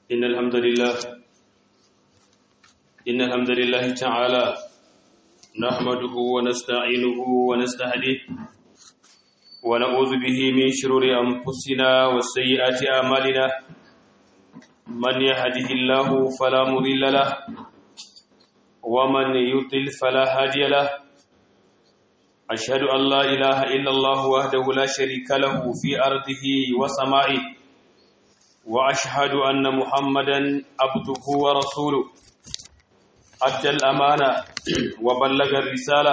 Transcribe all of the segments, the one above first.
إن الحمد لله إن الحمد لله تعالى نحمده ونستعينه ونستهديه ونعوذ به من شرور أنفسنا وسيئات أعمالنا من يهده الله فلا مضل له ومن يضلل فلا هادي له أشهد أن لا إله إلا الله وحده لا شريك له في أرضه وسمائه وأشهد أن محمدا عبده ورسوله أدى الأمانة وبلغ الرسالة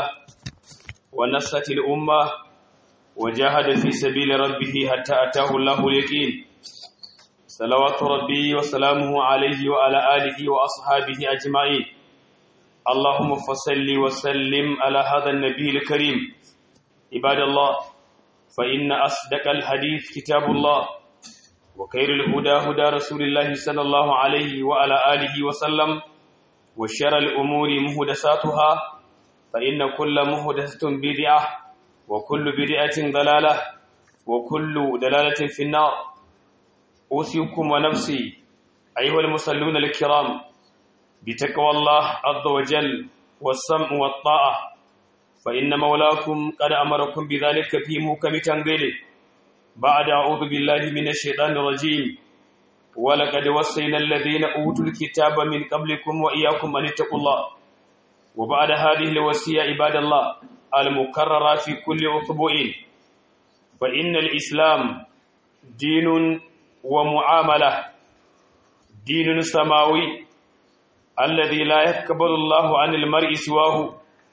ونصت الأمة وجاهد في سبيل ربه حتى أتاه الله اليقين صلوات ربي وسلامه عليه وعلى آله وأصحابه أجمعين اللهم فصل وسلم على هذا النبي الكريم عباد الله فإن أصدق الحديث كتاب الله وخير الهدى هدى رسول الله صلى الله عليه وعلى آله وسلم وشر الأمور مهدساتها فإن كل مهدسة بدعة وكل بدعة ضلالة وكل دلالة في النار أوصيكم ونفسي أيها المصلون الكرام بتقوى الله عز وجل والسمع والطاعة فإن مولاكم قد أمركم بذلك في موكم تنزيله بعد أعوذ بالله من الشيطان الرجيم ولقد وصينا الذين أوتوا الكتاب من قبلكم وإياكم أن اتقوا الله وبعد هذه الوصية عباد الله المكررة في كل أسبوع فإن الإسلام دين ومعاملة دين سماوي الذي لا يقبل الله عن المرء سواه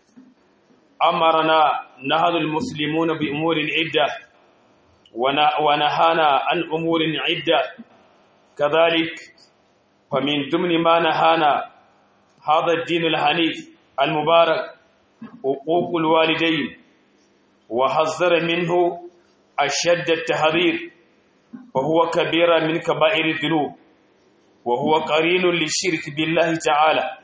أمرنا نهض المسلمون بأمور عدة ونهانا عن أمور عدة كذلك فمن ضمن ما نهانا هذا الدين الحنيف المبارك حقوق الوالدين وحذر منه أشد التحذير وهو كبير من كبائر الذنوب وهو قرين للشرك بالله تعالى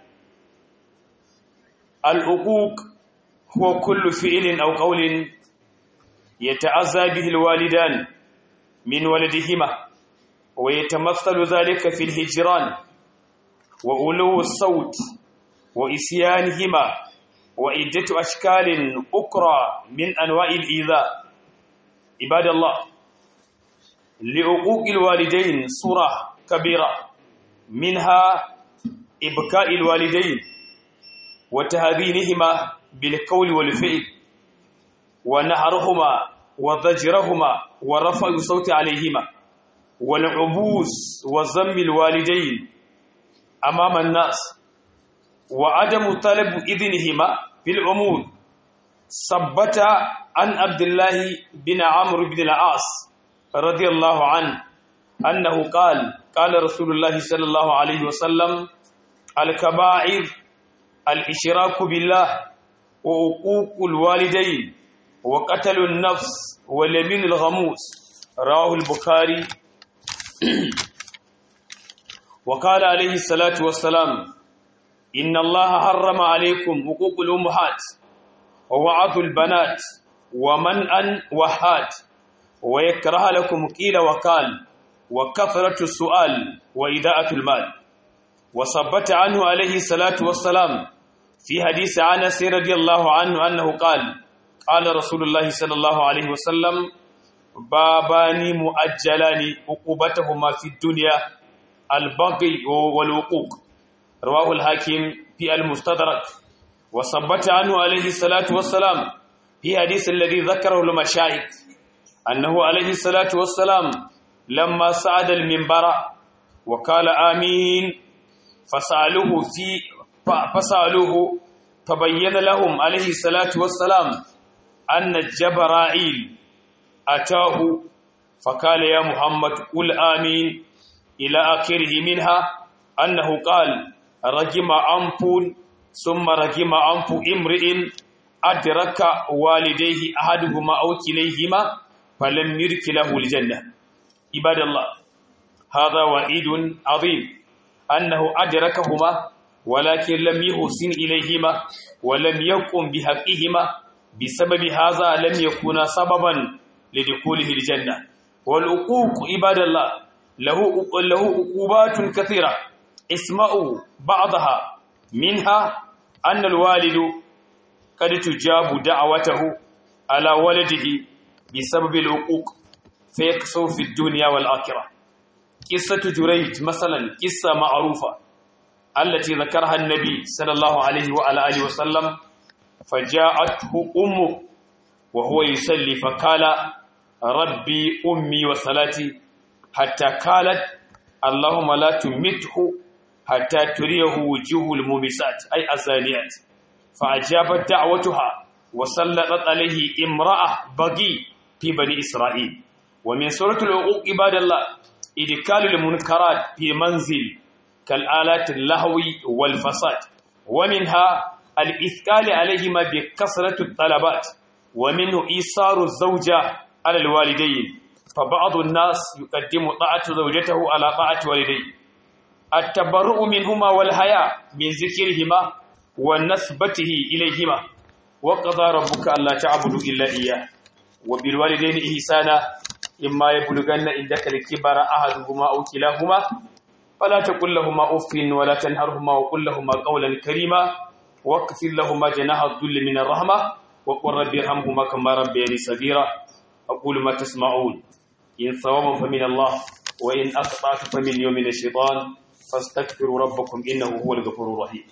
الحقوق هو كل فعل أو قول يتعزى به الوالدان من ولدهما ويتمثل ذلك في الهجران وألو الصوت وإسيانهما وعدة أشكال أخرى من أنواع الإيذاء عباد الله لعقوق الوالدين صورة كبيرة منها إبكاء الوالدين وتهذينهما بالقول والفعل ونهرهما وضجرهما ورفع الصوت عليهما والعبوس وذم الوالدين أمام الناس وعدم طلب إذنهما في الأمور ثبت عن عبد الله بن عمرو بن العاص رضي الله عنه أنه قال قال رسول الله صلى الله عليه وسلم الكبائر الإشراك بالله وعقوق الوالدين وقتل النفس واليمين الغموس رواه البخاري وقال عليه الصلاة والسلام إن الله حرم عليكم حقوق الأمهات ووعظ البنات ومنعا وحات ويكره لكم قيل وقال وكثرة السؤال وإداءة المال وثبت عنه عليه الصلاة والسلام في حديث أنس رضي الله عنه أنه قال قال رسول الله صلى الله عليه وسلم بابان مؤجلان عقوبتهما في الدنيا البغي والوقوق رواه الحاكم في المستدرك وثبت عنه عليه الصلاة والسلام في حديث الذي ذكره المشايخ أنه عليه الصلاة والسلام لما صعد المنبر وقال آمين فسألوه في فسألوه فبين لهم عليه الصلاة والسلام أن جبرائيل أتاه فقال يا محمد قل آمين إلى آخره منها أنه قال رجم أنف ثم رجم أنف امرئ أدرك والديه أحدهما أو كليهما فلم يرك له الجنة عباد الله هذا وعيد عظيم أنه أدركهما ولكن لم يحسن إليهما ولم يقم بحقهما بسبب هذا لم يكون سببا لدخوله الجنة والعقوق عباد الله له له عقوبات كثيرة اسمعوا بعضها منها أن الوالد قد تجاب دعوته على ولده بسبب العقوق فيكسر في الدنيا والآخرة قصة جريج مثلا قصة معروفة التي ذكرها النبي صلى الله عليه وعلى آله وسلم فجاءته أمه وهو يصلي فقال ربي أمي وصلاتي حتى قالت اللهم لا تمته حتى تريه وجوه المومسات أي الزانيات فأجابت دعوتها وسلطت عليه امرأة بغي في بني إسرائيل ومن سورة العقوق عباد الله إدكال المنكرات في منزل كالآلات اللهو والفساد ومنها الإثقال عليهما بكثرة الطلبات ومنه إيصار الزوجة على الوالدين فبعض الناس يقدم طاعة زوجته على طاعة والديه التبرؤ منهما والحياء من ذكرهما ونسبته إليهما وقضى ربك ألا تعبدوا إلا إياه وبالوالدين إحسانا إما يبلغن عندك الكبر أحدهما أو كلاهما فلا تقل لهما أف ولا تنهرهما وقل لهما قولا كريما واكفر لهما جناح الذل من الرحمة وقل رب ارحمهما كما ربياني صغيرا أقول ما تسمعون إن صوابا فمن الله وإن أخطأت فمن يوم الشيطان فاستغفروا ربكم إنه هو الغفور الرحيم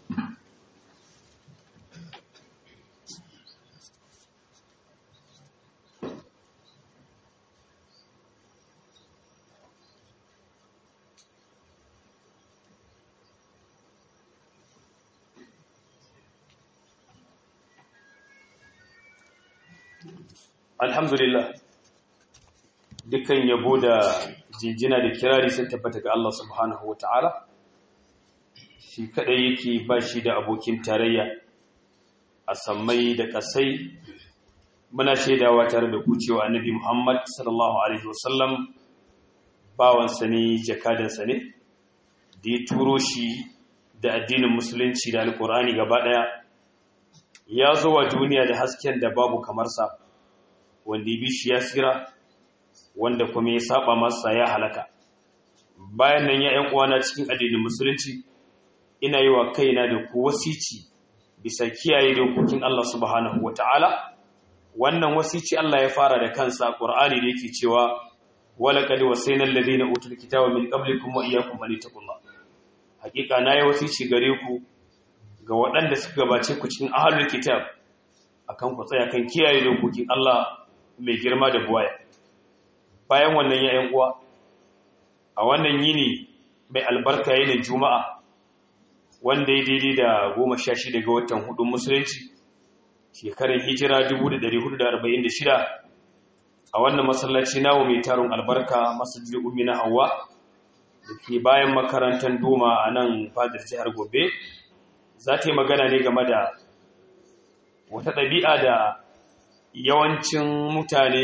alhamdulillah dukkan yabo da jinjina da kirari sun tabbata ga Allah subhanahu wata'ala shi kadai yake ba shi da abokin tarayya a sammai da kasai muna shaidawa tare da kucewa annabi Muhammad sallallahu alaihi wasallam bawansa ne jakadansa ne da ya turo shi da addinin musulunci da alkur'ani gaba daya ya zo wa duniya da hasken da babu kamar sa wanda ya bi shi ya tsira wanda kuma ya saba masa ya halaka bayan nan ya ƴan uwana cikin addinin musulunci ina yi wa kaina da ku wasici bisa kiyaye dokokin Allah subhanahu wataala wannan wasici Allah ya fara da kansa Qur'ani da yake cewa walaqad wasayna alladhina utul kitaba min qablikum wa iyyakum an taqullah hakika nayi wasici gare ku ga waɗanda suka gabace ku cikin ahlul kitab akan ku tsaya kan kiyaye dokokin Allah mai girma da buwaya bayan wannan yayin uwa a wannan yini mai albarka yinin juma'a wanda ya daidai da goma sha shida ga watan hudun musulunci shekarar hijira 1446 a wannan masallaci nawo mai tarin albarka masajid ummi na hawa da ke bayan makarantar doma a nan fadar jihar gobe za ta yi magana ne game da wata ɗabi'a da yawancin mutane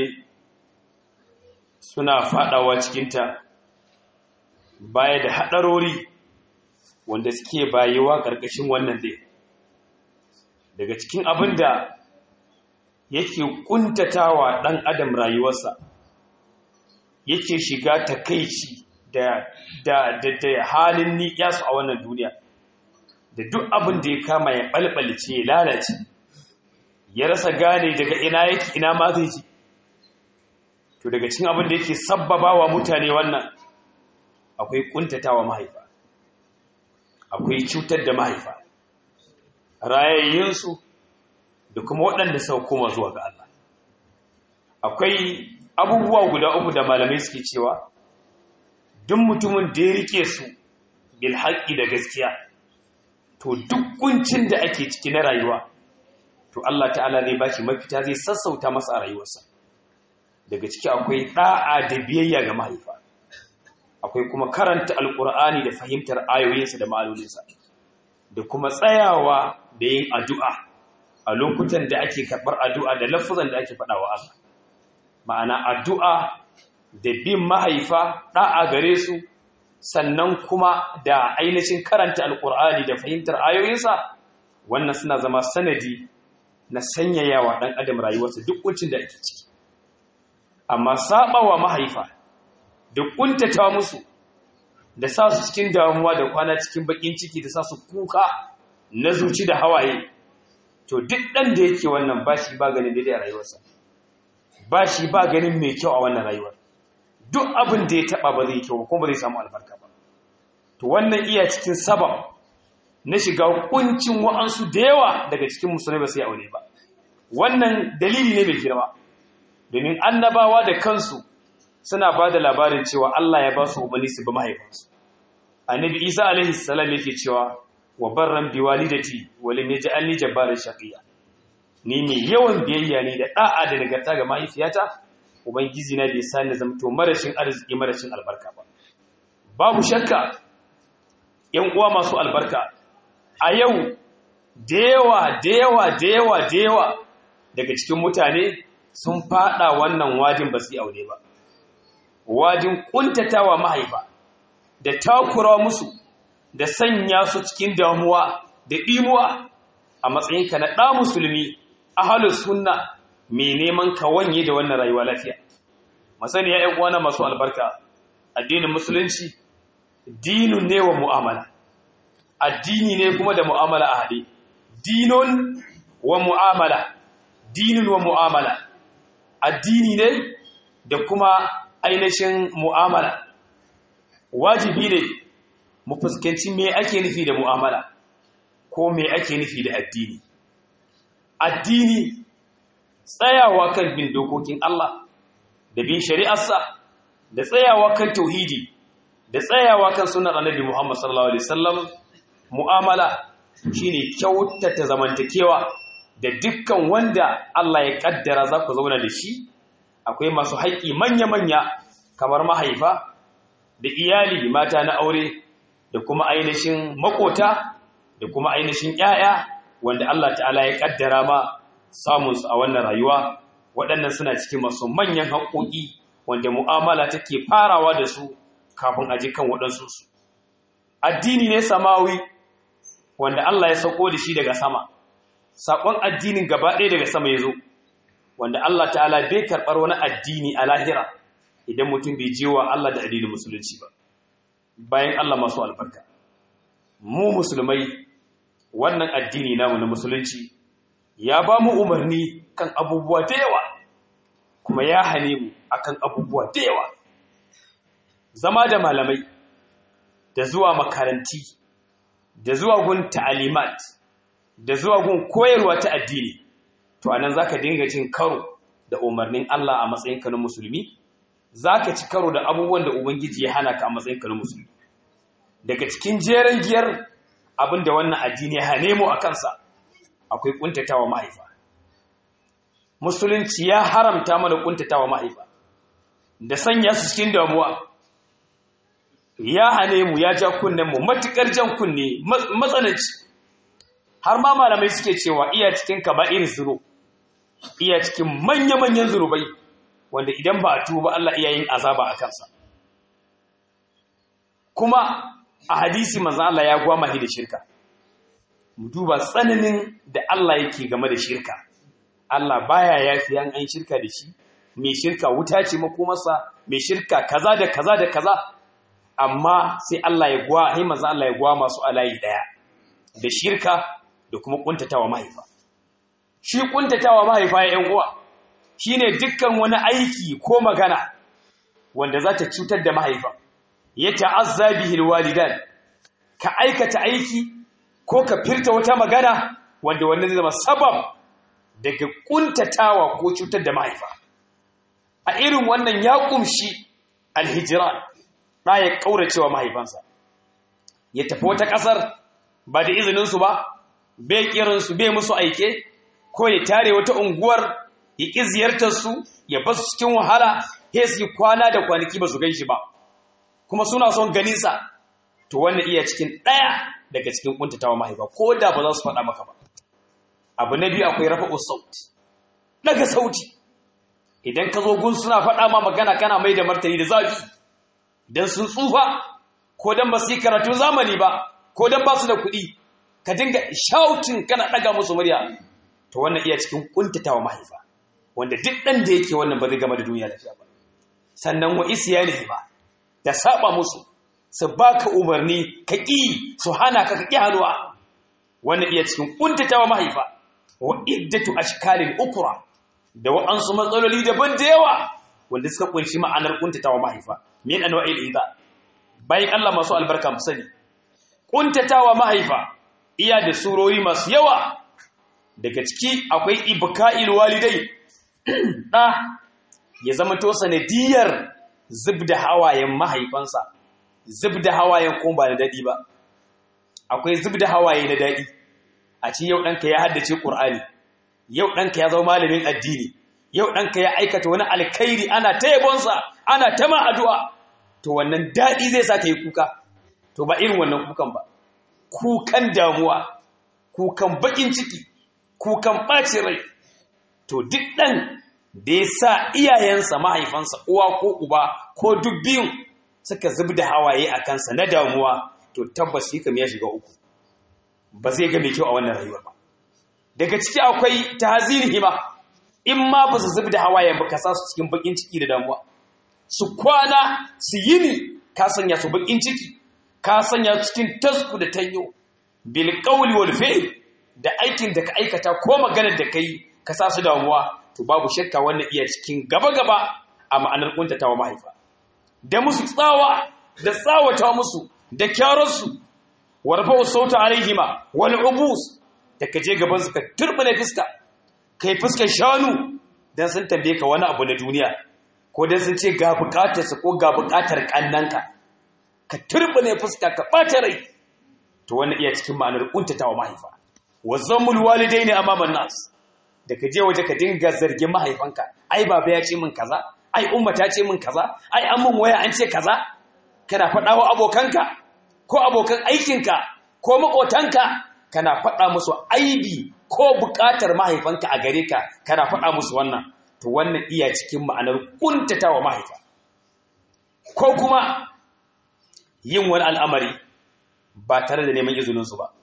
suna fadawa cikinta baya da haɗarori wanda suke bayewa ƙarƙashin wannan dai daga cikin abin da yake ƙuntatawa ɗan adam rayuwarsa yake shiga takaici da da da, da halin niƙyasu a wannan duniya da duk abin da ya kama ya ɓalɓalce ya lalace ya rasa gane daga ina yake ina ma zai ji to daga cikin abin da yake sabbaba wa mutane wannan akwai kuntatawa mahaifa akwai cutar da mahaifa rayayyinsu da kuma waɗanda sau koma zuwa ga Allah akwai abubuwa guda uku da malamai suke cewa duk mutumin da ya rike su bil haƙƙi da gaskiya to duk kuncin da ake ciki na rayuwa to Allah ta'ala zai baki mafita zai sassauta masa a rayuwarsa daga ciki akwai da'a da biyayya ga mahaifa akwai kuma karanta alkur'ani da fahimtar ayoyinsa da ma'anoninsa da kuma tsayawa da yin addu'a a lokutan da ake karɓar addu'a da lafuzan da ake faɗawa Allah ma'ana addu'a da bin mahaifa da'a gare su sannan kuma da ainihin karanta alkur'ani da fahimtar ayoyinsa wannan suna zama sanadi na sanyayawa ɗan adam rayuwarsa duk kuncin da ake ciki amma sabawa mahaifa da kuntata musu da sa su cikin damuwa da kwana cikin bakin ciki da sa su kuka na zuci da hawaye to duk ɗan da yake wannan ba shi ba ganin daidai a rayuwarsa ba shi ba ganin mai kyau a wannan rayuwar duk abin da ya taɓa ba zai kyau kuma ba zai samu albarka ba to wannan iya cikin sabab na shiga kuncin wa'ansu da yawa daga cikin musulmai ba sai aure ba wannan dalili ne mai girma domin annabawa da kansu suna ba da labarin cewa Allah ya ba su umarni su bi mahaifansu annabi isa alaihi salam yake cewa wa barran bi walidati wa lam yaj'alni jabbaran shaqiya ni mai yawan biyayya ne da da'a da nagarta ga mahaifiyata ubangiji na bai sani zamto marashin arziki marashin albarka ba babu shakka yan uwa masu albarka a yau da yawa da yawa da yawa da yawa daga cikin mutane sun fada wannan wajin ba su aure ba wajin kuntatawa mahaifa da takura musu da sanya su cikin damuwa da ɗimuwa a matsayinka na ɗa musulmi a halin sunna mai neman ka wanye da wannan rayuwa lafiya masani ya ‘yan uwana masu albarka addinin musulunci dinun ne wa mu'amala addini ne kuma da mu'amala a haɗe dinun wa mu'amala dinun wa mu'amala addini ne da kuma ainihin mu'amala wajibi ne mu fuskanci me ake nufi da mu'amala ko me ake nufi da addini addini tsayawa kan bin dokokin Allah da bin shari'arsa da tsayawa kan tauhidi da tsayawa kan sunan annabi Muhammad sallallahu alaihi wasallam mu'amala shine kyautata zamantakewa da dukkan wanda Allah ya kaddara za ku zauna da shi akwai masu haƙƙi manya-manya kamar mahaifa da iyali mata na aure da kuma ainihin makota da kuma ainihin ƴaƴa wanda Allah ta'ala ya kaddara ma samunsu a wannan rayuwa waɗannan suna cikin masu manyan haƙoƙi wanda mu'amala take farawa da su kafin aji kan waɗansu su addini ne samawi wanda Allah ya sauko da shi daga sama saƙon addinin gaba ɗaya daga sama ya zo wanda Allah ta'ala bai karɓar wani addini a lahira idan mutum bai je wa Allah da addinin musulunci ba bayan Allah masu albarka mu musulmai wannan addini namu na musulunci ya ba mu umarni kan abubuwa da yawa kuma ya hane mu akan abubuwa da yawa zama da malamai da zuwa makaranti da zuwa gun ta'alimat da zuwa gun koyarwa ta addini to anan zaka dinga cin karo da umarnin Allah a matsayinka na musulmi zaka ci karo da abubuwan da ubangiji ya hana ka a matsayinka na musulmi daga cikin jeren giyar abinda wannan addini ya hane mu a kansa akwai kuntatawa mahaifa musulunci ya haramta mana kuntatawa mahaifa da sanya su cikin damuwa ya hane mu ya ja kunnen mu matukar jan kunne matsananci har ma malamai suke cewa iya cikin kaba'ir zuru iya cikin manya-manyan zurubai wanda idan ba a tuba Allah iya yin azaba a kansa kuma a hadisi manzo Allah ya gwama da shirka mu duba tsananin da Allah yake game da shirka Allah baya yafi an an shirka da shi mai shirka wuta ce makomarsa mai shirka kaza da kaza da kaza amma sai Allah ya gwa sai manzo Allah ya gwa masu alayi daya da shirka da kuma kuntatawa mahaifa shi kuntatawa mahaifa ya yan uwa shine dukkan wani aiki ko magana wanda za ta cutar da mahaifa ya ta'azza bihi alwalidan ka aikata aiki ko ka firta wata magana wanda wannan zai zama sabab daga kuntatawa ko cutar da mahaifa a irin wannan ya kumshi alhijran da ya kauracewa mahaifansa ya tafi wata kasar ba da izinin su ba bai kiran su bai musu aike ko ya tare wata unguwar ya ki ziyartar su ya basu cikin wahala sai su kwana da kwanaki ba su ganshi ba kuma suna son ganin sa to wannan iya cikin daya daga cikin kuntatawa mahaifa ko da ba za su faɗa maka ba abu na biyu akwai rafa'u sauti daga sauti idan ka zo gun suna faɗa ma magana kana mai da martani da zafi dan sun tsufa ko dan ba su yi karatun zamani ba ko dan ba su da kuɗi ka dinga shautin kana ɗaga musu murya to wannan iya cikin kuntatawa mahaifa wanda duk ɗan da yake wannan ba zai gama da duniya lafiya ba sannan wa isyanihi ba da saba musu su baka umarni ka ƙi su hana ka ka ƙi hannuwa wannan iya cikin kuntatawa mahaifa wa iddatu ashkalin ukra da wa'ansu matsaloli daban da yawa wanda suka kunshi ma'anar kuntatawa mahaifa min anwa'il idha bayan Allah masu albarka mu sani kuntatawa mahaifa iya da surori masu yawa daga ciki akwai ibka'il walidai da ya zama to sanadiyar zubda hawayen mahaifansa zubda hawayen kuma ba da dadi ba akwai zubda hawaye na dadi a ci yau danka ya haddace qur'ani yau danka ya zama malamin addini yau danka ya aikata wani alkhairi ana ta yabonsa ana ta ma addu'a to wannan dadi zai sa ka yi kuka to ba irin wannan kukan ba kukan damuwa kukan bakin ciki kukan ɓaci rai to duk ɗan da ya sa iyayensa mahaifansa uwa ko uba ko duk biyun suka zub da hawaye a kansa na damuwa to tabbas shi kam ya shiga uku ba zai ga mai kyau a wannan rayuwa ba daga ciki akwai tahzini hima in ma ba su zub da hawaye ba ka sa su cikin bakin ciki da damuwa su kwana su yini ka sanya su bakin ciki ka sanya cikin tasku da tanyo bil qawli wal fi'l da aikin da ka aikata ko maganar da kai ka sa su damuwa to babu shakka wannan iya cikin gaba gaba a ma'anar kuntatawa mahaifa da musu tsawa da tsawata musu da kyararsu warfa sauta alaihima wal ubus da ka je gaban su ka turbine fuska kai fuskar shanu dan sun tambaye ka wani abu na duniya ko dan sun ce ga bukatar su ko ga bukatar kannanka ka turbine fuska ka ɓata rai to wannan iya cikin ma'anar kuntatawa mahaifa wa zammul walidaini amaman nas da ka je waje ka dinga zargin mahaifanka ai baba ya ce min kaza ai umma ta ce min kaza ai an mun waya an ce kaza kana faɗa wa abokanka ko abokan aikinka ko makotanka kana faɗa musu aibi ko buƙatar mahaifanka a gare ka kana faɗa musu wannan to wannan iya cikin ma'anar kuntatawa mahaifa ko kuma yin wani al'amari ba tare da neman izininsu ba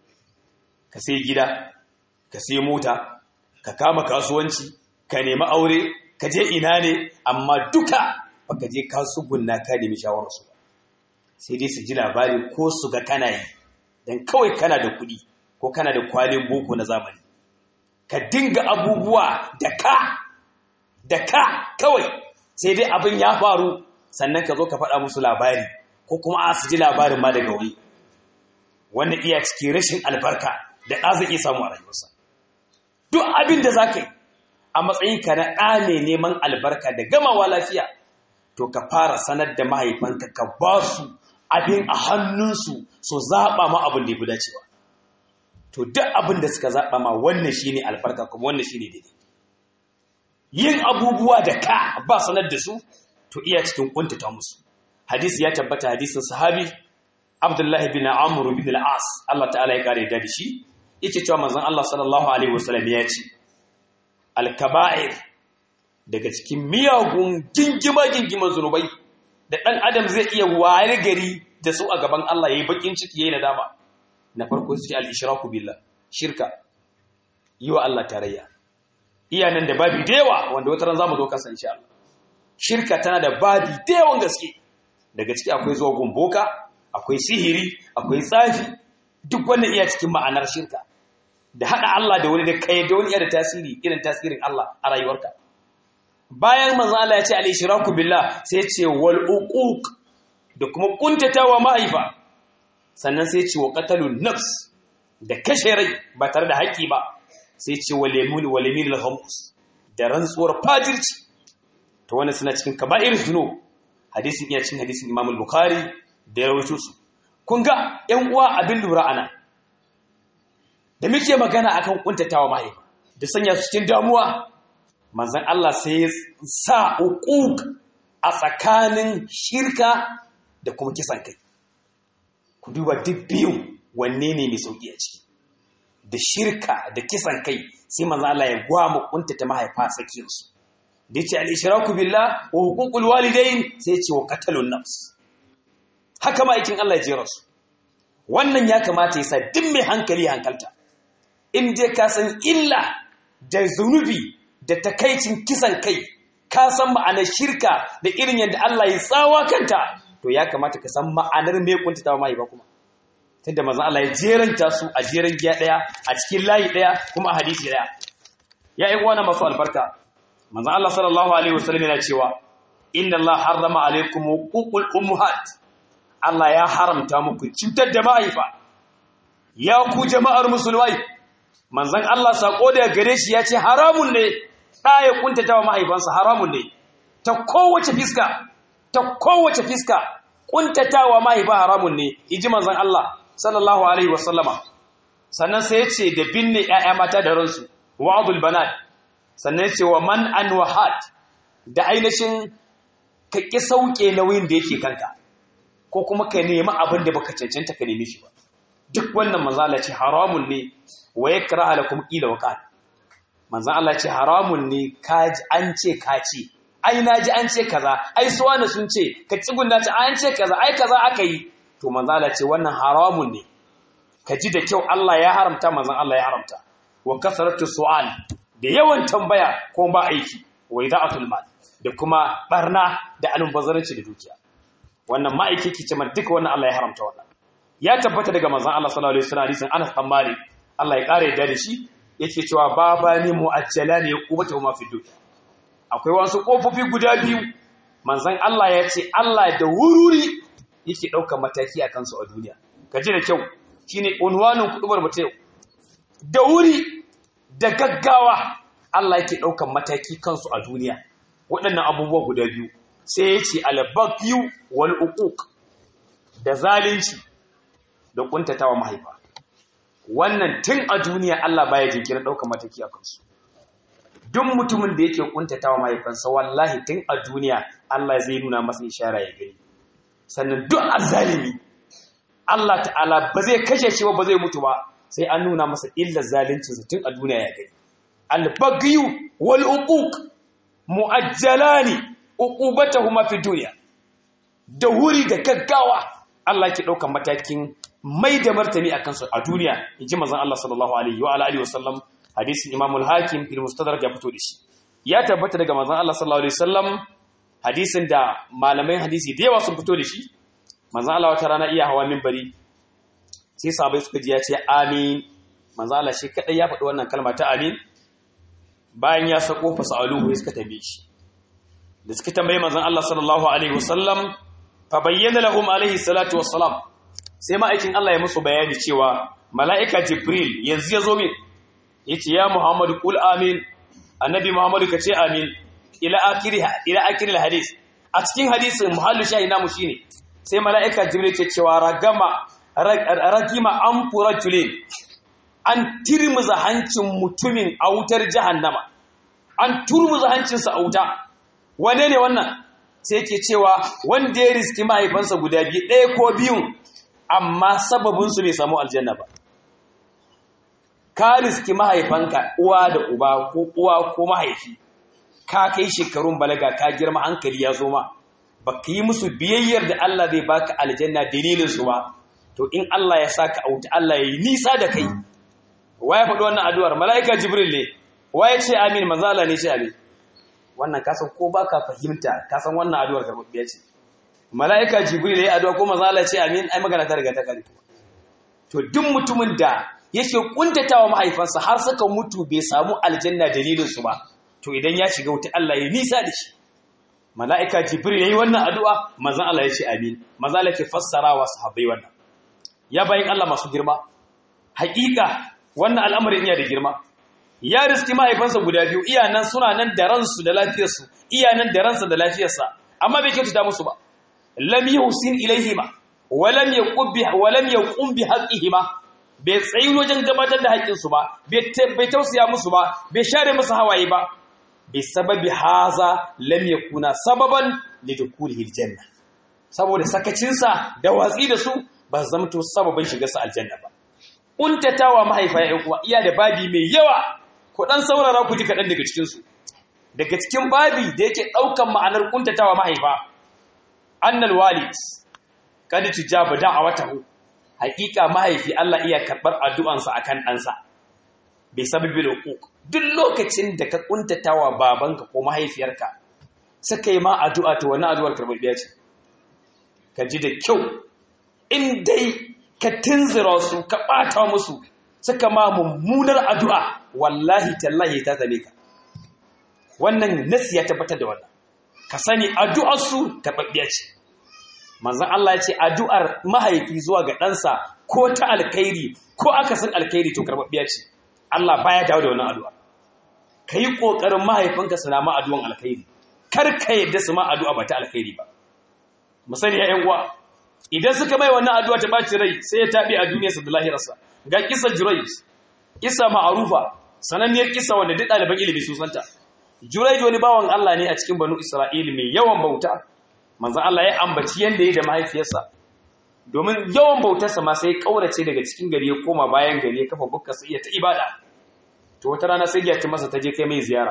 ka sai gida ka sai mota ka kama kasuwanci ka nemi aure ka je ina ne amma duka baka je kasugunna ka nemi shawararsu ba sai dai su ji labari ko su ga kana yi don kawai kana da kuɗi ko kana da kwalin boko na zamani ka dinga abubuwa da ka da ka kawai sai dai abin ya faru sannan ka zo ka faɗa musu labari ko kuma a su ji labarin ma daga wuri wanda iya cikin rashin albarka da ɗa zai iya samu a rayuwarsa duk abin da za ka yi a matsayinka na ɗa mai neman albarka da gamawa lafiya to ka fara sanar da mahaifanka ka ba su abin a hannunsu su zaɓa ma abin da ya fi dacewa to duk abin da suka zaɓa ma wannan shi ne albarka kuma wannan shi ne daidai yin abubuwa da ka ba sanar da su to iya cikin kuntata musu hadisi ya tabbata hadisin sahabi abdullahi bin amr bin al-as Allah ta'ala ya kare da shi yake cewa manzon Allah sallallahu alaihi wasallam ya ce al-kaba'ir daga cikin miyagun gingima gingiman zunubai da dan adam zai iya ware gari da su a gaban Allah yayi bakin ciki yayi nadama na farko sai al-ishraku billah shirka yi wa Allah tarayya iyanan da babi da yawa wanda wata ran zamu zo kasan insha Allah shirka tana da babi da yawan gaske daga ciki akwai zuwa gumboka akwai sihiri akwai tsafi duk wannan iya cikin ma'anar shirka da hada Allah da wani da kai da wani iya da tasiri irin tasirin Allah a rayuwarka bayan manzo Allah ya ce al-ishraku billah sai ya ce wal uquq da kuma kuntatawa mahaifa sannan sai ya ce wa qatalun nafs da kashe rai ba tare da haƙi ba sai ya ce wal yamin wal yamin al-khamus da rantsuwar fajirci to wannan suna cikin kaba'ir zunub hadisin iya cin hadisin Imam al-Bukhari da ya rawaito su kun ga ƴan uwa abin lura ana da muke magana akan kuntatawa mahaifa da sanya su cikin damuwa manzon Allah sai ya sa uquq a tsakanin shirka da kuma kisan kai ku duba duk biyun wanne ne mai sauki a ciki da shirka da kisan kai sai manzon Allah ya gwama kuntata mahaifa tsakiyarsu da yace al-ishraku billah wa huququl walidain sai yace wa qatalun nafs haka ma aikin Allah ya jera su wannan ya kamata yasa duk mai hankali hankalta in dai ka san illa da zunubi da takaicin kisan kai ka san ma'anar shirka da irin yadda Allah ya tsawa kanta to ya kamata ka san ma'anar me kuntatawa mahaifa kuma tunda manzon Allah ya jeranta su a jeran giya daya a cikin layi daya kuma a hadisi daya ya yi wani masu albarka manzon Allah sallallahu alaihi wasallam yana cewa inna Allah harrama alaikum huququl ummahat Allah ya haramta muku cutar da mahaifa ya ku jama'ar musulmai manzon Allah sako da gare shi ya ce haramun ne ɗa ya kuntata wa mahaifansa haramun ne ta kowace fiska ta kowace fiska kuntata wa mahaifa haramun ne iji manzon Allah sallallahu alaihi wasallama sannan sai ya ce da binne ƴaƴa mata da ransu wa'dul banat sannan ya ce wa man an wahat da ainihin ka ƙi sauke nauyin da yake kanka ko kuma ka nemi abin da baka cancanta ka nemi shi ba duk wannan manzo Allah ce haramun ne wa yakraha lakum qila wa qal manzo Allah ce haramun ne kaji an ce ka ce ai naji an ce kaza ai su wani sun ce ka tsugunna ta an ce kaza ai kaza aka yi to manzo Allah ce wannan haramun ne ka ji da kyau Allah ya haramta manzo Allah ya haramta wa kasaratu su'al da yawan tambaya ko ba aiki wa ida'atul mal da kuma barna da almubazzaranci da dukiya wannan ma'aiki ke cewa duka wannan Allah ya haramta wannan ya tabbata daga manzon Allah sallallahu alaihi wasallam hadisin Anas bin Malik Allah ya kare da shi yake cewa babani mu'ajjalani yaqubatu ma fi dunya akwai wasu kofofi guda biyu manzon Allah ya ce Allah da wururi yake daukar mataki akan su a duniya kaji da kyau shine unwanin kudubar mutai da wuri da gaggawa Allah yake daukar mataki kansu a duniya waɗannan abubuwa guda biyu sai ya ce albagyu wal uquq da zalunci da kuntatawa mahaifa wannan tun a duniya Allah baya jinkirin ɗaukar mataki a kansu duk mutumin da yake kuntatawa mahaifansa wallahi tun a duniya Allah zai nuna masa ishara ya gani sannan duk azzalimi Allah ta'ala ba zai kashe shi ba ba zai mutu ba sai an nuna masa illar zaluncinsa tun a duniya ya gani albagyu wal uquq mu'ajjalani uqubatahuma fi dunya da wuri da gaggawa Allah ke ɗaukar matakin mai da martani akan su a duniya inji manzon Allah sallallahu alaihi wa alihi wasallam hadisin Imam al-Hakim fil Mustadrak ya fito da shi ya tabbata daga manzon Allah sallallahu alaihi wasallam hadisin da malamai hadisi da yawa sun fito da shi manzon Allah wata rana iya hawa minbari sai sahabbai suka ji ya ce amin manzon Allah shi kadai ya faɗi wannan kalma ta amin bayan ya sako fasaluhu suka tambaye shi da suka tambaye manzon Allah sallallahu alaihi wasallam fa bayyana lahum alaihi salatu wassalam sai ma'aikin Allah ya musu bayani cewa mala'ika Jibril yanzu ya zo min yace ya Muhammadu qul amin annabi Muhammadu ka ce amin ila akhiri ila akhiri hadis a cikin hadisin muhallu shahi namu shine sai mala'ika Jibril ke cewa ragama ragima an furajulin an tirmuza hancin mutumin a wutar jahannama an turmuza hancinsa a wuta wane ne wannan sai ke cewa wanda ya riski mahaifansa guda biyu ɗaya ko biyun amma sababinsu bai samu aljanna ba ka riski mahaifanka uwa da uba ko uwa ko mahaifi ka kai shekarun balaga ka girma hankali ya zo ma ba ka yi musu biyayyar da Allah zai baka aljanna dalilinsu ba to in Allah ya saka a wuta Allah ya yi nisa da kai waye faɗi wannan addu'ar mala'ika jibril ne waye ce amin manzo Allah ne ce amin wannan kasan ko baka fahimta kasan wannan addu'ar karbabbiya ce mala'ika jibril yayi addu'a ko manzo Allah ce amin ai magana ta riga ta kare to duk mutumin da yake kuntatawa mahaifansa har suka mutu bai samu aljanna dalilin su ba to idan ya shiga wuta Allah ya nisa da shi mala'ika jibril yayi wannan addu'a manzo Allah ya ce amin manzo Allah ke fassara wa sahabbai wannan ya bayin Allah masu girma haƙiƙa wannan al'amarin iya da girma ya riski mahaifansa guda biyu iya nan suna nan da ransu da lafiyarsu iya nan da ransa da lafiyarsa amma bai kyautata musu ba lam yuhsin ilaihima wa lam yaqub bi wa lam yaqum bi haqqihima bai tsayi wajen gabatar da haƙƙinsu ba bai tausaya musu ba bai share musu hawaye ba bi sababi haza lam yakuna sababan lidukulihi aljanna saboda sakacinsa da watsi da su ba zamto sababin shigarsa aljanna ba kuntatawa mahaifa ya uwa iya da babi mai yawa ku dan saurara ku ji kaɗan daga cikinsu daga cikin babi da yake ɗaukan ma'anar kuntatawa mahaifa annal walid kad tujaba da'awatahu haƙiƙa mahaifi Allah iya karɓar addu'ansa akan ɗansa bai sababi huquq duk lokacin da ka kuntatawa babanka ko mahaifiyarka suka yi ma addu'a to wannan addu'ar karɓaɓɓiya ce ka ji da kyau in dai ka tunzura su ka ɓata musu suka ma mummunar addu'a wallahi tallahi ta zame ka wannan nasi ya tabbatar da wannan ka sani addu'arsu karɓaɓɓiya ce manzan Allah ya ce addu'ar mahaifi zuwa ga ɗansa ko ta alkhairi ko akasin alkhairi to karɓaɓɓiya ce Allah baya dawo da wannan addu'a ka yi ƙoƙarin mahaifinka su na ma addu'an alkhairi kar ka yadda su ma addu'a ba ta alkhairi ba musani ya ‘yan uwa idan suka mai wannan addu'a ta ɓaci rai sai ya taɓe a duniyarsa da lahirarsa ga kisa jurais kisa ma'arufa sananniyar kisa wanda duk ɗaliban ilimi sun santa jurais wani bawan Allah ne a cikin banu isra'ili mai yawan bauta manzan Allah ya ambaci yadda ya da mahaifiyarsa domin yawan bautarsa ma sai ƙaurace daga cikin gari ya koma bayan gari ya kafa bukka sai ya ta ibada to wata rana sai ya masa ta je kai mai ziyara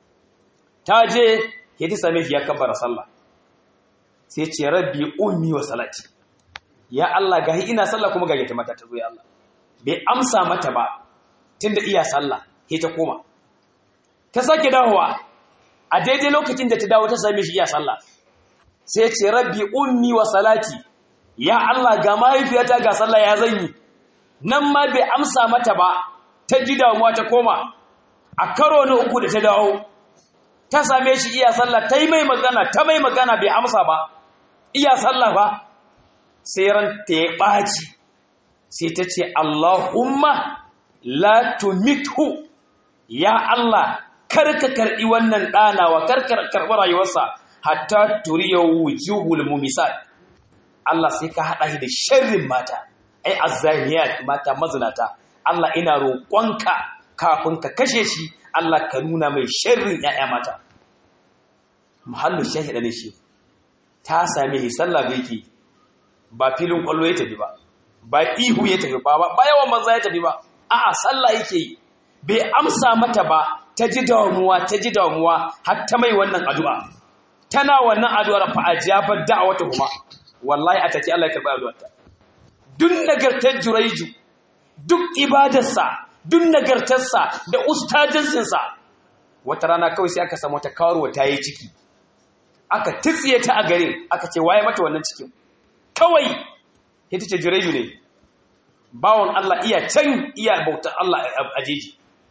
ta je ya ta same shi ya kabbara sallah sai ce rabbi ummi wa salati ya Allah gahi ina sallah kuma ga mata ta zo ya Allah bai amsa mata ba tunda iya sallah sai ta koma ta sake dawowa a daidai lokacin da ta dawo ta same shi iya sallah sai ce rabbi ummi wa salati ya Allah ga mahaifiyata ga sallah ya zanyi nan ma bai amsa mata ba ta ji damuwa ta koma a karo na uku da ta dawo ta same shi iya sallah ta yi mai magana ta mai magana bai amsa ba iya sallah ba sai ran ta ya ɓaci sai ta ce Allahumma la tumithu ya Allah karka karɓi wannan ɗanawa karka karɓi rayuwarsa hatta turiya wujuhul mumisat Allah sai ka haɗa shi da sharrin mata ai azzaniyat mata mazinata Allah ina roƙonka kafin ka kashe shi Allah ka nuna mai sharrin ƴaƴa mata muhallu shahida ne shi ta same shi sallah da yake ba filin kwallo ya tafi ba ba ihu ya tafi ba ba yawan manza ya tafi ba a'a sallah yake yi bai amsa mata ba ta ji damuwa ta ji damuwa har ta mai wannan addu'a tana wannan addu'ar fa ajabar da'awata kuma wallahi a take Allah ya karɓi addu'arta duk nagartar juraiju duk ibadarsa duk nagartarsa da ustajansinsa wata rana kawai sai aka samu ta kawarwa ta yi ciki aka titsiye ta a garin aka ce waye mata wannan cikin kawai ita ce juraiju ne bawon Allah iya can iya bautar Allah a jeji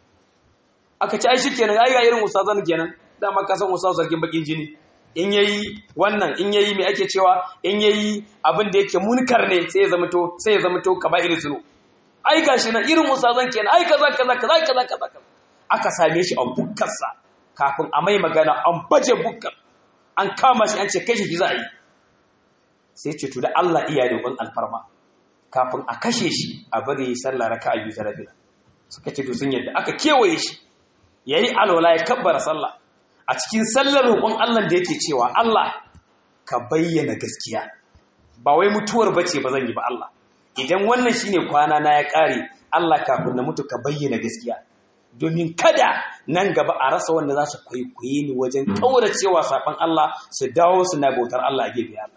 aka ce ai shi kenan ai ga irin ustazan kenan dama ka san ustaz sarkin bakin jini in yayi wannan in yayi me ake cewa in yayi abin da yake munkar ne sai ya zama to sai ya zama to kaba'ir zunu ai gashi nan irin ustazan kenan ai kaza kaza kaza kaza kaza aka same shi a bukkarsa kafin a mai magana an baje bukkar an kama shi an ce kai shi za a yi sai ce to da Allah iya da wani alfarma kafin a kashe shi a bari yi sallah raka a biyu zarabila suka ce to sun yadda aka kewaye shi yayi alwala ya kabbara sallah a cikin sallar roƙon Allah da yake cewa Allah ka bayyana gaskiya ba wai mutuwar bace ba zan yi ba Allah idan wannan shine kwana na ya ƙare Allah kafin na mutu ka bayyana gaskiya domin kada nan gaba a rasa wanda za su kwaikwaye ni wajen ƙauracewa saɓon Allah su dawo su na bautar Allah a gefe Allah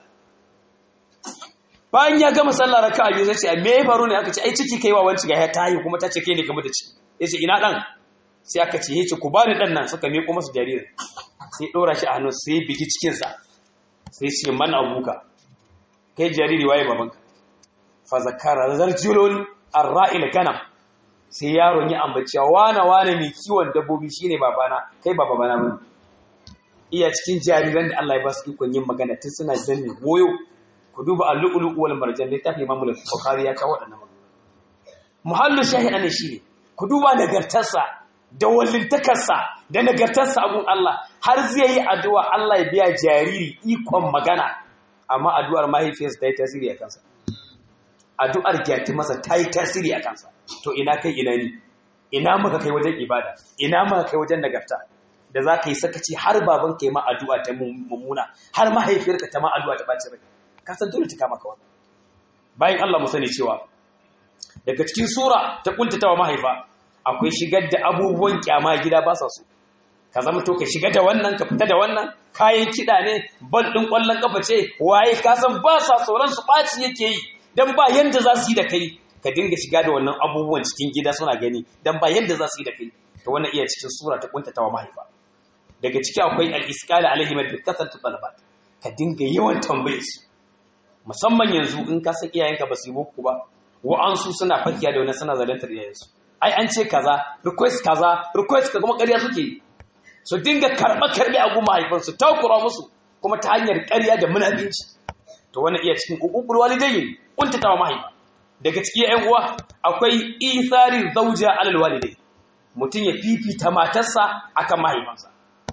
bayan ya gama sallah raka a biyu zai ce me ya faru ne aka ce ai ciki kai wa wanci ga ya tayi kuma ta ce kai ne kamar da ci ya ce ina dan sai aka ce yace ku bani dan nan suka miƙo masa jaririn sai ɗora shi a hannu sai bigi cikinsa sai ce man abuka kai jariri waye babanka fa zakara zarjulun arra'il ganam sai yaron ya ambaci wane wane mai kiwon dabbobi shine babana kai ba babana bane iya cikin jariran da Allah ya ba su ikon yin magana tun suna danne goyo ku duba al-lu'lu' wal marjan littafi Imam al-Bukhari ya kawo wadannan magana muhallu shahida ne shine ku duba nagartarsa da wallintakarsa da nagartarsa abun Allah har zai yi addu'a Allah ya biya jariri ikon magana amma addu'ar mahaifiyarsa ta yi tasiri a kansa addu'ar gyati masa ta yi tasiri a kansa to ina kai ina ni ina maka kai wajen ibada ina maka kai wajen nagarta da za ka yi sakaci har baban ka yi ma addu'a ta mummuna har mahaifiyarka ta ma addu'a ta ɓaci rai ka san dole ta kama ka wannan bayan Allah mu sani cewa daga cikin sura ta kuntatawa mahaifa akwai shigar da abubuwan kyama gida ba sa so ka zama to ka shiga da wannan ka fita da wannan kayan kiɗa ne bal ɗin ƙwallon ƙafa ce waye ka san ba sa tsoron su ɓaci yake yi dan ba yanda za su yi da kai ka dinga shiga da wannan abubuwan cikin gida suna gani dan ba yanda za su yi da kai to wannan iya cikin sura ta kuntatawa mahaifa daga ciki akwai al-isqala alaihi bi kasratu talabat ka dinga yawan tambaye su musamman yanzu in ka san iyayenka ba su yi boko ba wa'ansu suna fakiya da wani suna zalantar iyayensu ai an ce kaza request kaza request ka kuma ƙarya suke yi su dinga karɓa karɓe a goma haifansu takura musu kuma ta hanyar ƙarya da munafinci to wannan iya cikin ƙuƙuƙul walidayin kuntata wa mahaifa daga cikin ƴan uwa akwai isarin zauja alal walidai mutum ya fifita matarsa akan mahaifansa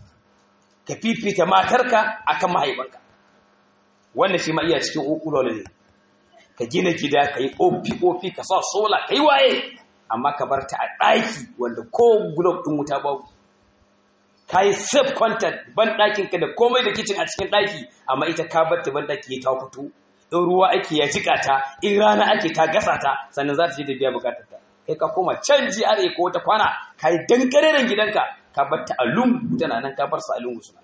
ka fifita matarka akan mahaifanka wannan shi ma iya cikin ƙuƙuƙul walidai ka gina gida ka yi ƙofi-ƙofi ka sa sola ka yi waye amma ka bar ta a ɗaki wanda ko gulob ɗin wuta babu ka yi safe content ban ɗakin ka da komai da kicin a cikin ɗaki amma ita ka bar ta ban ɗaki ta fito in ruwa ake ya jika ta in rana ake ta gasa ta sannan za ta je da biya bukatar ta kai ka koma can GRA ko wata kwana ka yi dankareren gidanka ka bar ta a lungu tana nan ka bar sa a lungu suna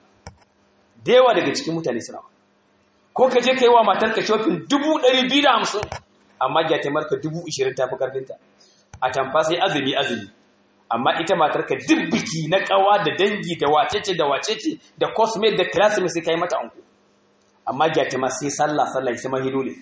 da yawa daga cikin mutane suna ko ka je ka yi wa matarka shopping dubu ɗari biyu da hamsin amma gyatamarka dubu ishirin ta fi ƙarfinta a tamfa sai azumi azumi amma ita matarka duk biki na kawa da dangi da wacece da wacece da cosmate da classmate sai kai mata anko amma gyatima sai sallah sallah sai mahidole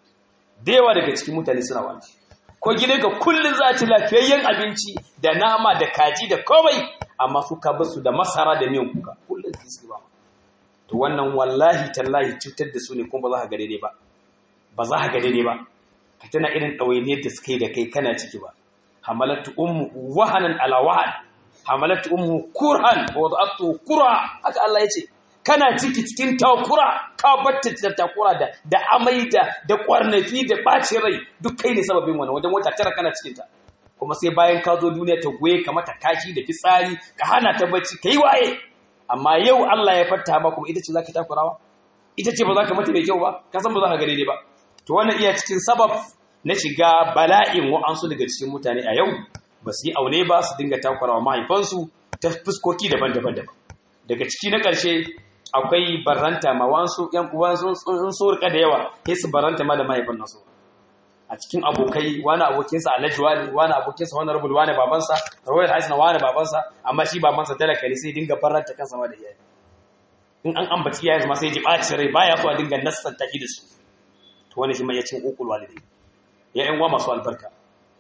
da yawa daga cikin mutane suna wani ko gidanka kullun za ci lafiyayyen abinci da nama da kaji da komai amma su ka basu da masara da miyan kuka kullun su ba to wannan wallahi tallahi cutar da su ne kuma ba za ka ga daidai ba ba za ka ga daidai ba ka tana irin ɗawainiyar da suka yi da kai kana ciki ba hamalatu ummu wahanan ala wahan hamalatu ummu kurhan wa wada'atu kurha haka Allah yace kana ciki cikin takura ka batta da takura da da amai da da kwarnafi da bacin rai duk kai ne sababin wannan wajen wata tara kana cikin ta kuma sai bayan ka zo duniya ta goye ka mata kashi da fitsari ka hana ta bacci kai waye amma yau Allah ya fatta ba kuma ita ce zaka takurawa ita ce ba za ka mata mai kyau ba ka san ba za ka ga daidai ba to wannan iya cikin sabab na shiga bala'in wa'ansu daga cikin mutane a yau ba su yi aune ba su dinga takurawa mahaifansu ta fuskoki daban-daban daban daga ciki na ƙarshe akwai baranta ma wansu yan uwansu sun so rika da yawa sai su baranta ma da mahaifan nasu a cikin abokai wani abokinsa alhaji wani wani abokinsa wani rubul wani babansa rawayar haisna wani babansa amma shi babansa talaka ne sai dinga baranta kansa ma da iyaye in an ambaci iyayen ma sai ji ɓaci rai baya so a dinga nassanta shi da su to wani shi mai ya cin ukul walidai ya yan uwa masu albarka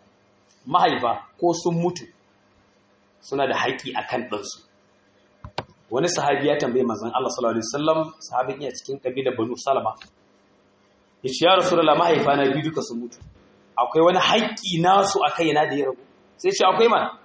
mahaifa ko sun mutu suna da haƙƙi akan ɗansu wani sahabi ya tambaye manzon Allah sallallahu alaihi wasallam sahabin iya cikin kabilar Banu Salama yace ya rasulullah mahaifa na biyu duka sun mutu akwai wani haƙƙi nasu a kaina da ya rabu sai ce akwai mana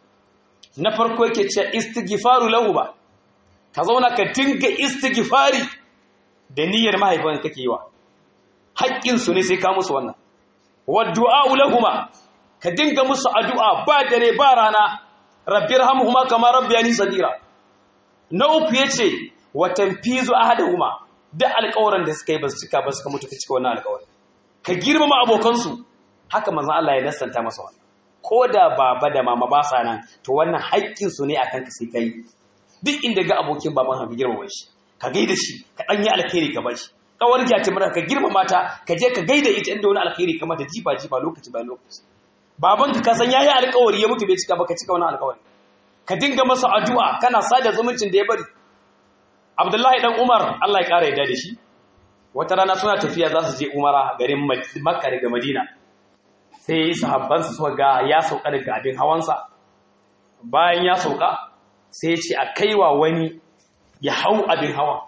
na farko yake ce istighfaru lahu ba ka zauna ka dinga istighfari da niyyar mahaifan kake yi wa haƙƙin su ne sai ka musu wannan wa du'a lahuma ka dinga musu addu'a ba dare ba rana rabbirhamhuma kama rabbiyani sagira na uku yace wa tanfizu ahaduhuma da alƙawarin da suka yi ba su cika ba suka mutu ka cika wannan alƙawarin ka girmama abokansu haka manzon Allah ya nassanta masa wannan ko da baba da mama ba sa nan to wannan haƙƙin su ne akan ka sai kai duk inda ga abokin baban ka girmama shi ka gaida shi ka dan yi alkhairi ka bashi kawar gyati mara ka girmama ta ka je ka gaida ita inda wani alkhairi ka mata jifa jifa lokaci bayan lokaci baban ka san yayi alƙawari ya mutu bai cika ba ka cika wannan alƙawari ka dinga masa addu'a kana sada zumuncin da ya bari Abdullahi dan Umar Allah ya kara yadda da shi wata rana suna tafiya za su je Umara garin Makka daga Madina sai sahabbansa suka ga ya sauka daga abin hawansa bayan ya sauka sai ya ce a kaiwa wani ya hau abin hawa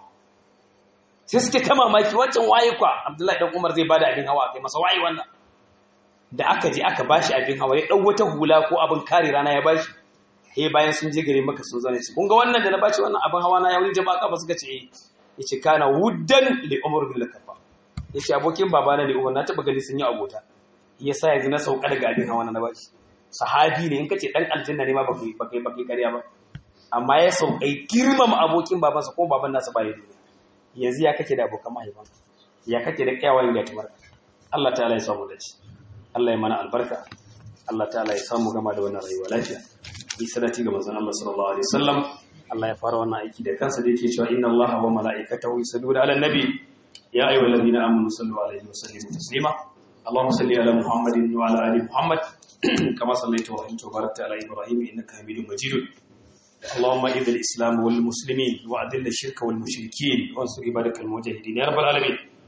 sai suke ta mamaki wancan waye kwa Abdullahi dan Umar zai bada abin hawa kai masa waye wannan da aka je aka bashi abin hawa ya dau wata hula ko abin kare rana ya bashi eh bayan sun je gare maka sun zane shi kun ga wannan da na bashi wannan abin hawa na ya wuri jama'a kafa suka ce yace kana wuddan li umar bin lakafa yace abokin babana ne umar na taba gani sun yi abota yasa yanzu na sauka daga abin hawa na bashi sahabi ne in kace dan aljanna ne ma baka baka baka kariya ba amma ya saukai girmama abokin babansa ko baban nasa baya duniya yanzu ya kake da abokan mahaifan ya kake da kyawawan gatumar Allah ta'ala ya samu dace Allah ya mana albarka Allah ta'ala ya samu gama da wannan rayuwa lafiya yi salati ga manzon Allah sallallahu alaihi wasallam Allah ya fara wannan aiki da kansa da yake cewa inna Allaha wa mala'ikatahu yusalluna 'alan nabi ya ayyuhalladhina amanu sallu 'alaihi wa sallimu taslima Allahumma salli 'ala Muhammadin wa 'ala ali Muhammad kama sallaita wa anta barakta 'ala Ibrahim innaka Hamidum Majid اللهم اعز الاسلام والمسلمين واذل الشرك والمشركين وانصر عبادك المجاهدين يا رب العالمين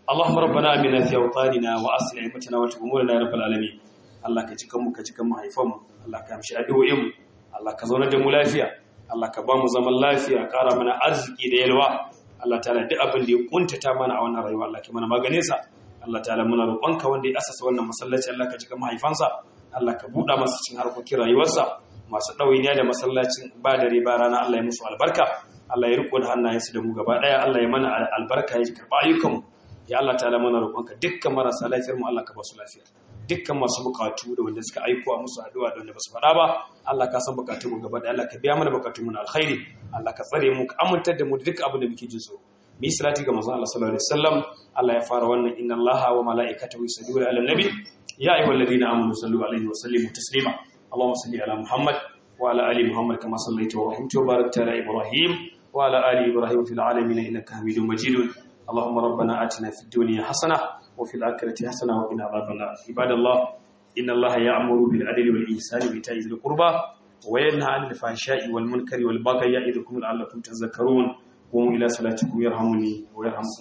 اللهم ربنا آمنا في أوطاننا وأصل أئمتنا وتأمورنا يا رب العالمين Allah ka cikan mu ka cikan mahaifanmu Allah ka amshi addu'o'inmu Allah ka zauna da mu lafiya Allah ka ba mu zaman lafiya ƙara mana arziki da yalwa Allah ta'ala duk abin da ya kuntata mana a wannan rayuwa Allah ka mana maganin sa Allah ta'ala muna roƙonka wanda ya asasa wannan masallaci Allah ka cikan mahaifansa Allah ka buɗa masa cikin harkokin rayuwarsa masu ɗawainiya da masallacin ba dare ba rana Allah ya musu albarka Allah ya riko da hannayensu da mu gaba ɗaya Allah ya mana albarka ya karɓa ayyukanmu ya Allah ta'ala mana roƙonka dukkan marasa lafiyar mu Allah ka ba su lafiya dukkan masu bukatu da wanda suka aiko a musu addu'a da wanda ba su faɗa ba Allah ka san bukatun mu gaba da Allah ka biya mana bukatun mu na alkhairi Allah ka tsare mu ka amintar da mu da duk abin da muke jin so mu yi salati ga manzon Allah sallallahu alaihi wasallam Allah ya fara wannan inna Allaha wa mala'ikatahu yusalluna 'alan nabi ya ayyuhalladhina amanu sallu alaihi wa sallimu taslima Allahumma salli ala Muhammad wa ala ali Muhammad kama sallaita wa rahimta wa barakta ala Ibrahim wa ala ali Ibrahim fil alamin innaka Hamidum Majid اللهم ربنا آتنا في الدنيا حسنة وفي الآخرة حسنة وقنا عذاب النار عباد الله إن الله يأمر بالعدل والإحسان وإيتاء ذي القربى وينهى عن الفحشاء والمنكر والبغي يعظكم لعلكم تذكرون قوموا إلى صلاتكم يرحمني ويرحمكم